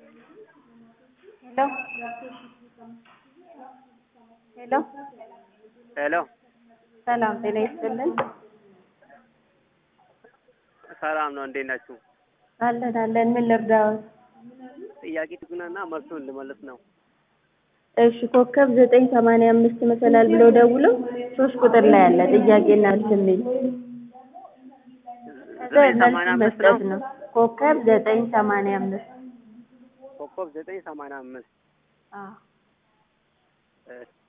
ሄሎ ሄሎ ሄሎ ሰላም ጤና ይስጥልን። ሰላም ነው። እንዴት ናችሁ? አለን አለን። ምን ልርዳዎት? ጥያቄ ትጉናና መልሱን ልመልስ ነው። እሺ ኮከብ ዘጠኝ ሰማንያ አምስት መሰላል ብለው ደውለው ሶስት ቁጥር ላይ አለ ጥያቄና መልስ የሚል ከዛ ዘጠኝ መልስ ሰማንያ አምስት ነው። መስጠት ነው። ኮከብ ዘጠኝ ሰማንያ አምስት ኮከብ ዘጠኝ ሰማንያ አምስት አዎ እሺ